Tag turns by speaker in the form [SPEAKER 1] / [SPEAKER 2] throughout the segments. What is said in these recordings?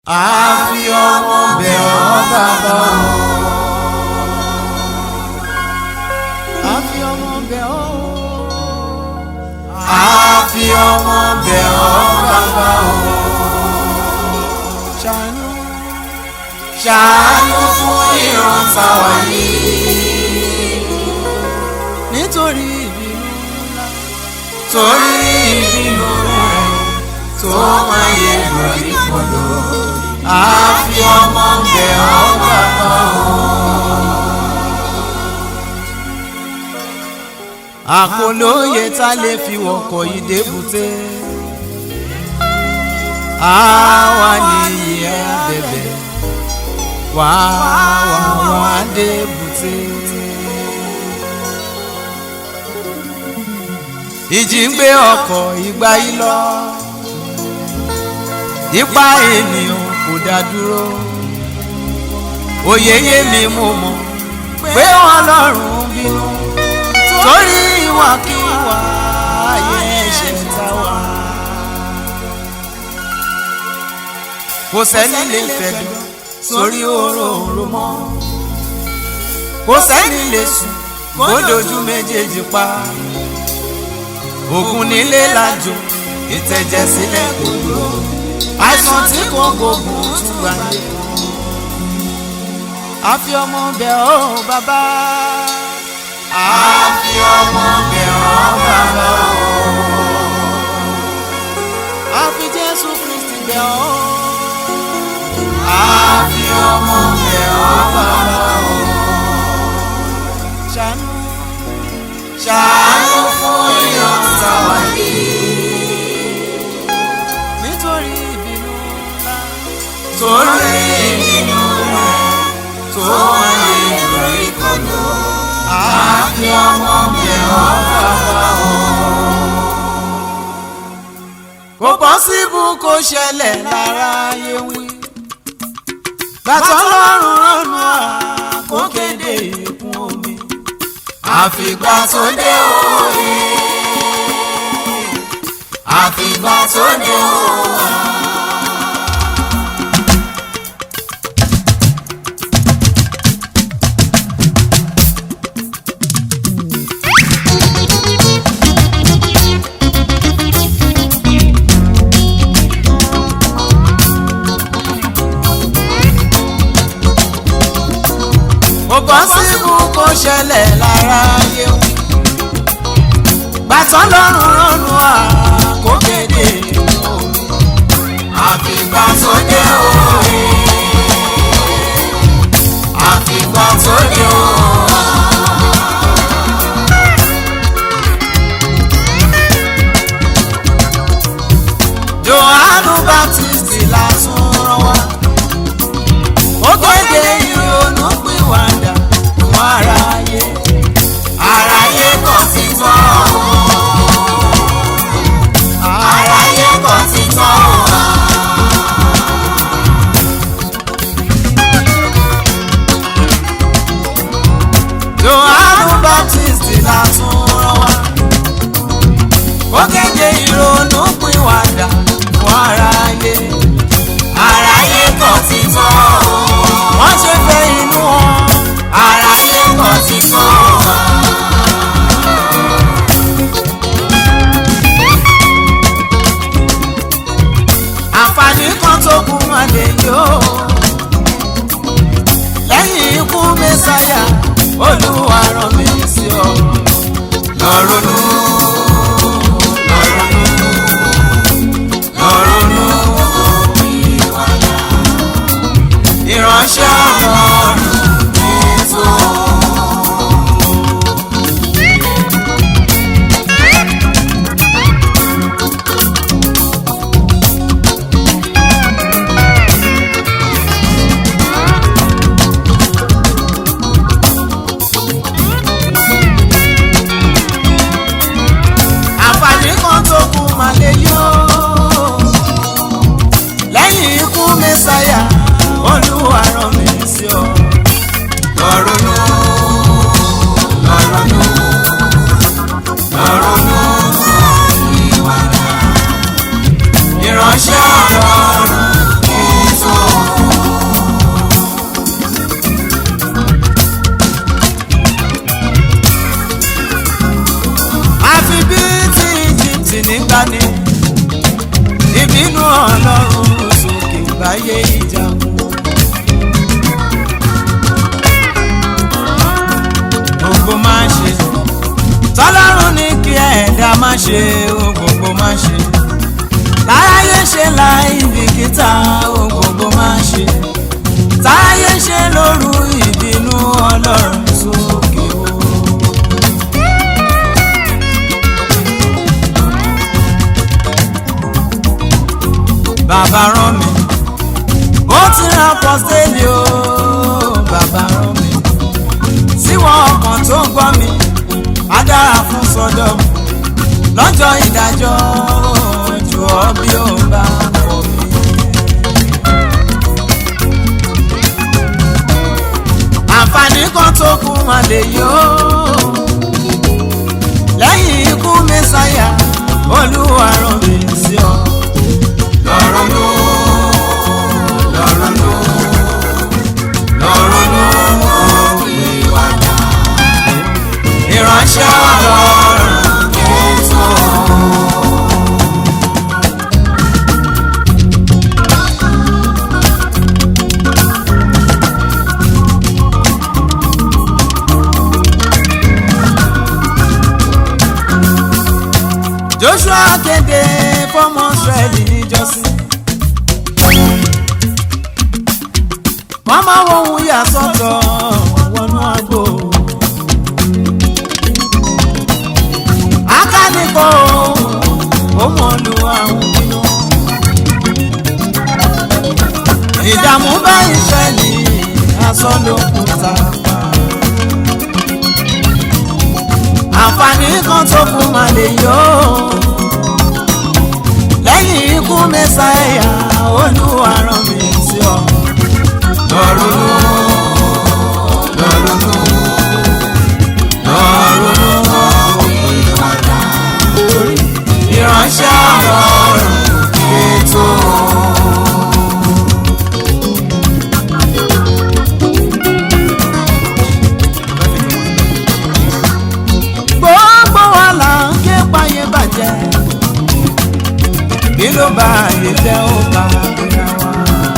[SPEAKER 1] àfi ọmọ bẹ̀ ọ́ bàbá o. àfi ọmọ bẹ̀ ọ́. àfi ọmọ bẹ̀ ọ́ bàbá o. ṣàánú ṣàánú fún ìran táwa yìí. nítorí ìbínú ńlá torí ìbínú rẹ̀ tó máa yẹ lórí kọlọ. àfi ọmọ bẹ̀ ọ́ bàbá o. àkọlóye tá lè fi wọkọ̀ yìí débùté. àwa nìyí ẹ bẹ̀bẹ̀ wá wá wá débùté. ìjì ń gbé ọkọ̀ ìgbà yìí lọ ipa ènìyàn kò dá dúró òye yé mi mo mọ̀ pé Ọlọ́run bínú torí ìwàkiwà ayé ẹ̀ṣẹ̀ tá wà. kò sẹ́ni lè fẹ̀dọ̀ sórí òróǹro mọ́ kò sẹ́ni lè sùn kó dojú méjèèjì pa ògùn nílé lájò ìtẹ̀jẹ̀ sílẹ̀ kò dúró àìsàn tí kò gbógun tún wà ní. àfi ọmọ bẹ̀ ọ́ bàbá. àfi ọmọ bẹ̀ ọ́ bàbá o. àfi Jésù Kristi bẹ̀ ọ́. àfi ọmọ bẹ̀ ọ́ bàbá o. ṣàánú ṣàánú fún ìyọ̀ǹda wáyé nítorí ìbínú ńlá torí ìbínú rẹ̀ tó wáyé lórí kọlọ àfi ọmọ bẹ̀ ọ́ bàbá o. kò pọ́sibú kó ṣẹlẹ̀ lára ayé wí bàtọ́ lọ́rùn rọ́nù à kó kéde ìkún omi àfìgbà tó dé òye àfìgbà tó dé òye. kò pọ́sibú kó ṣẹlẹ̀ lára ayé wí. gbàtọ́ lọ́rùn rọ́nu à kó kéde omi. àfìgbà tó dé òye. àfìgbà tó dé òye. Jòhánù Baptist la tún rán wá ó kéde ìrònú pìwàdà fún aráyé aráyé kò ti tọ́ aráyé kò ti tọ́ Jòhánù Baptist la tún rán wá ó kéde ìrònú pìwàdà fún aráyé aráyé kò ti tọ́ wọ́n ṣe fẹ́ inú wọn aráyé kò ti tọ́ àǹfààní kan tó kù wọn lè yó lẹ́yìn ikú mẹ́sáyà olúwa rán mi sí ọ lọ́rùnú lọ́rùnú lọ́rùnú ìránṣẹ́ ọlọ́run ètò. láyé ìjàkùn. gbogbo máa ṣe tọ́lọ́run ní kí ẹ̀dá má ṣe o gbogbo má ṣe láyé ṣe láì bìkítà o gbogbo má ṣe táyé ṣe lóru ìbínú ọlọ́run sókè o. bàbá rán mi ó ti ra pọ́sẹ́lì o bàbá rán mi síwọ́n ọkàn tó ń gbọ́ mi á dára fún sọ́dọ̀ lọ́jọ́ ìdájọ́ jù ọ́ bí ó bá kọ̀ mí. àǹfààní kan tó kù mà lè yó lẹ́yìn ikú mẹ́sàyà olúwa rán mi sí ọ. lọ́rọ̀ ló lọ́rọ̀ ló lọ́rọ̀ ló ìwádà ìránṣẹ́ ọlọ́run ètò. Joshua kéde fọmọ Ísírẹ́lì níjọ́sí. wọ́n máa wọ ohun yà sọ́tọ̀ wọnú àgbo. akánìkọ́ ó mọ̀ lu àwọn bínú. ìdààmú bá Ísírẹ́lì asán ló kù tá a pa. àǹfààní kan tó kù mà lè yọ lẹ́yìn ikú mẹ́sàáyà olúwa rán mi sí ọ. lọ́rùn lọ́rùn lọ́rùn ìránṣẹ́ ọlọ́run ètò. gbogbo wa là ń ké payé bàjẹ́ kí ló bá ayé jẹ́ ó bá ara wa.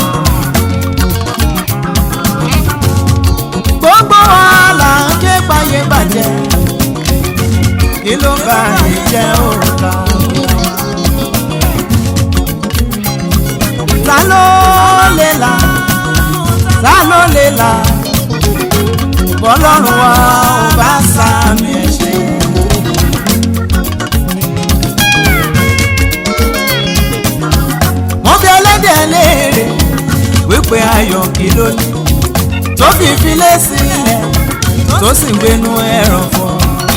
[SPEAKER 1] gbogbo wa là ń ké payé bàjẹ́ kí ló bá ayé jẹ́ ó bá ara wa. ta ló lè là ta ló lè là bọ́lọ́run wa ò bá sàmì ẹ̀ṣẹ̀. wọ́n fi ẹlẹ́dẹ̀ léèrè wípé ayọ̀ kí ló ní tó fi filé sílẹ̀ tó sì gbénú ẹ̀rọ̀ fọ́.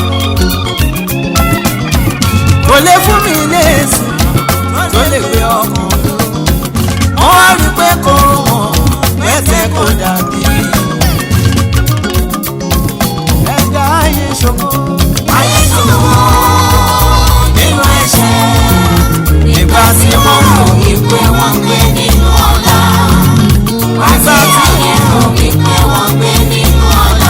[SPEAKER 1] kò lè fún mi léèsì tó lè gbé ọkàn dúró. wọ́n wá rí pé kò wọ́n pẹ́sẹ̀ kò dàbí. ẹ̀dá ayé ṣògo. ayé ṣògo nínú ẹ̀ṣẹ̀ nígbà tí wọ́n mọ̀ wípé wọ́n gbé nínú ọ̀la. nígbà tí ayé mọ̀ wípé wọ́n gbé nínú ọ̀la.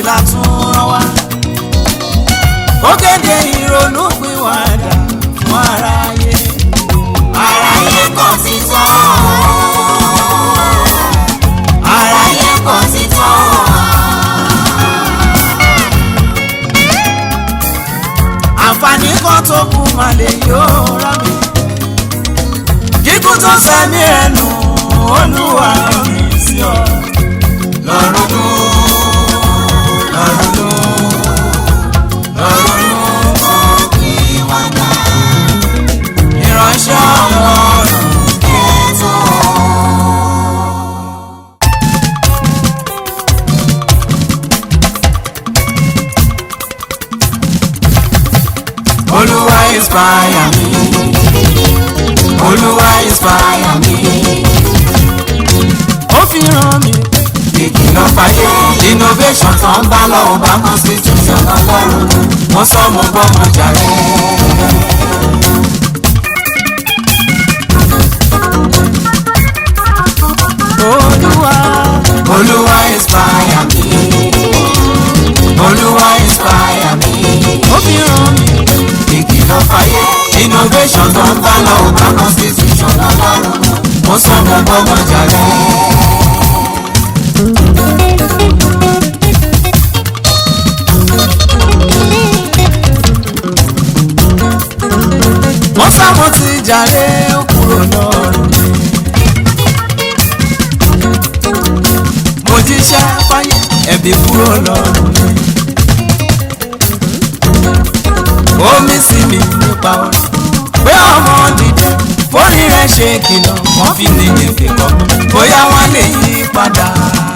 [SPEAKER 1] la tún rán wá. ó kéde ìrònú pìwàdà fún aráyé.
[SPEAKER 2] aráyé kò sí tán aráyé kò sí tán
[SPEAKER 1] àǹfààní kan tó kù mà lè yóò rà mí. kíkú tó sẹ́mi ẹnu olúwa mi sí ọ.
[SPEAKER 2] lọ́rùn dún lọ́rùn dún lọ́rùn dún kò kí wọ́n dá
[SPEAKER 1] ìránṣẹ́ ọlọ́run.
[SPEAKER 2] ètò.
[SPEAKER 1] olúwa inspire mi. olúwa inspire mi. ó fi ràn mí.
[SPEAKER 2] ìkìlọ̀ fàyè innovation tó ń bá lọ́wọ́ bá constitution ọlọ́run mo sọ mo gbọ́ mo jàre.
[SPEAKER 1] olúwa
[SPEAKER 2] olúwa inspire mi olúwa inspire mi
[SPEAKER 1] ó fi ràn mí.
[SPEAKER 2] ìkìlọ̀ fàyè innovation tó ń bá lọ́wọ́ bá constitution ọlọ́run mo sọ mo gbọ́ mo jàre.
[SPEAKER 1] wọ́n sábò ti jàre ó kúrò lọ́rùn. mo jíṣẹ́ fáyé ẹ̀bí kúrò lọ́rùn. omi sí mi nípa orin pé ọmọ dìde forí rẹ̀ ṣe kìlọ̀ wọ́n fi ní ìfẹ́ kọ́ bóyá wọ́n lè yí padà.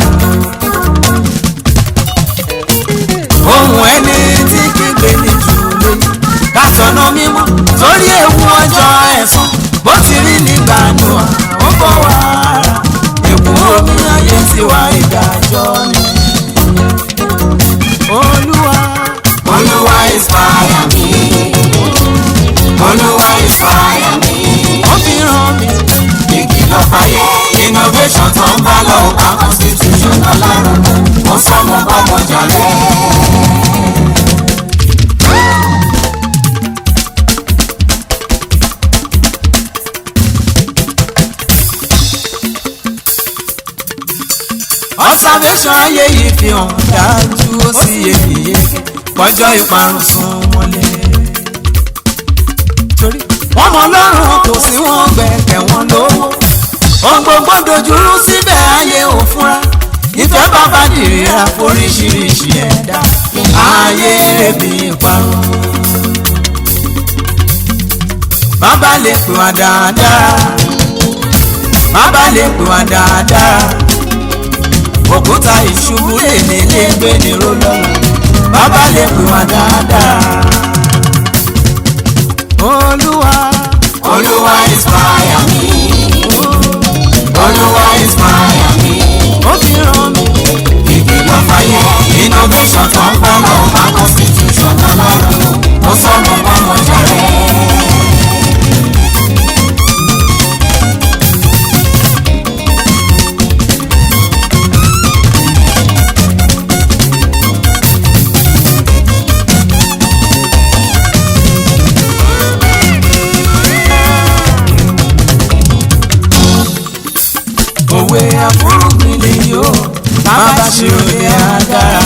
[SPEAKER 1] ohun ẹni tí kígbe ní jù lóyún kásánà mímọ́ torí ewu ọjọ́ ẹ̀san bó ti rí nígbà noa ó bọ̀ wá ara èkó omi ayé tiwa ìdájọ́ ni. olúwa
[SPEAKER 2] olúwa inspire mi olúwa inspire mi.
[SPEAKER 1] ó fi ràn mí
[SPEAKER 2] ìkìlọ̀ fàyè innovation tó ń bá lọ bá constitution ọlọ́run mo sọ mo bá mo jàre.
[SPEAKER 1] observation ayé yìí fi hàn dájú ó sì yéye kọjọ́ ìparun sún mọ́lẹ̀. torí wọ́n mọ lọ́rùn kò sí wọn gbẹ̀kẹ̀ wọn lówó ohun gbogbo dojúrú síbẹ̀ ayé ò fúnra ìfẹ́ bàbá dìrìra foríṣiríṣi ẹ̀dá ayé bí ìparun. bàbá lè pè wá dáadáa bàbá lè pè wá dáadáa òkúta ìṣubú lè ní ilé gbé ní rólọ́lá bàbá lè pè wá dáadáa. olúwa
[SPEAKER 2] olúwa inspire mi olúwa inspire mi
[SPEAKER 1] ó fi ràn mí
[SPEAKER 2] ìkìlọ̀ fàyè innovation tó ń bá lọ bá constitution ọlọ́run mo sọ mo bá mo jàre.
[SPEAKER 1] òwe àfúrúgbìn lè yó bàbá ṣe òde àdára.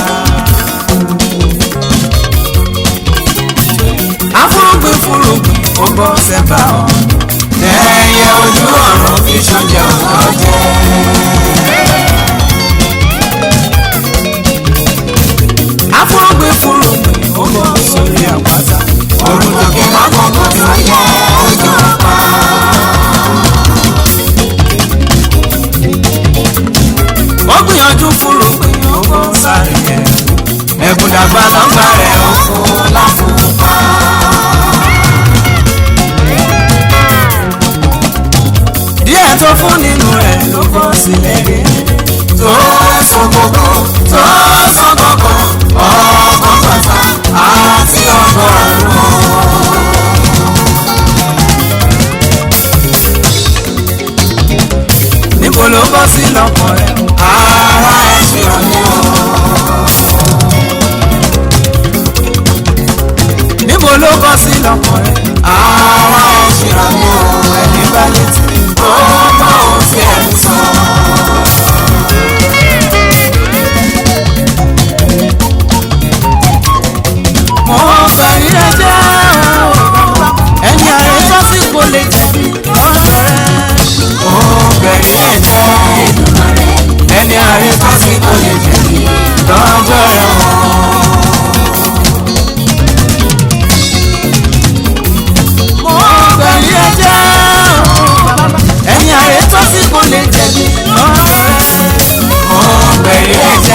[SPEAKER 1] àfúrúgbìn fúrúgbìn ó bọ́ sẹ́bà ọ̀
[SPEAKER 2] ẹyẹ ojú ọ̀run fi ṣoúnjẹ ọ̀gá jẹ.
[SPEAKER 1] àfúrúgbìn fúrúgbìn ó bọ́ sórí àpáta.
[SPEAKER 2] òrùn tòkè lákòókò tó yẹ ojú ọ̀pá.
[SPEAKER 1] ó gbìyànjú fúrúgbìn ó bọ́ sáré yẹn. ẹ̀bùn dàgbà lọ́gbà rẹ̀ ó
[SPEAKER 2] fún láfùpá.
[SPEAKER 1] díẹ̀ tó fún nínú rẹ̀ ló bọ́ sílẹ̀ gé.
[SPEAKER 2] tó sọ gbogbo tó sọ gbogbo ọkọ̀ bàtà àti ọgọ́rùn-ún.
[SPEAKER 1] níbo ló bọ́ sí lọ́kàn rẹ̀
[SPEAKER 2] ara ẹ̀ ṣe ọ̀nà.
[SPEAKER 1] ló kọ sí lọ́kàn rẹ̀
[SPEAKER 2] ara ẹ̀ ṣìrọ̀ mi ò
[SPEAKER 1] ẹni bá létí.
[SPEAKER 2] ó mọ ohun tí ẹ̀ ń sọ.
[SPEAKER 1] mo bẹ̀rí ẹjẹ́ ẹni ààrẹ tó sì kò lè jẹ̀bi lọ́dọ̀ rẹ̀.
[SPEAKER 2] ó bẹ̀rí ẹ̀ jẹ́ ẹni àárẹ̀ tó sì kò lè jẹ̀bi lọ́jọ́ ẹ̀wọ̀n.
[SPEAKER 1] mo bẹ̀rí ẹjẹ́ ẹni ààrẹ tó sì kò lè jẹ̀bi lọ́dọ̀ rẹ̀.
[SPEAKER 2] ó bẹ̀rí ẹ̀ jẹ́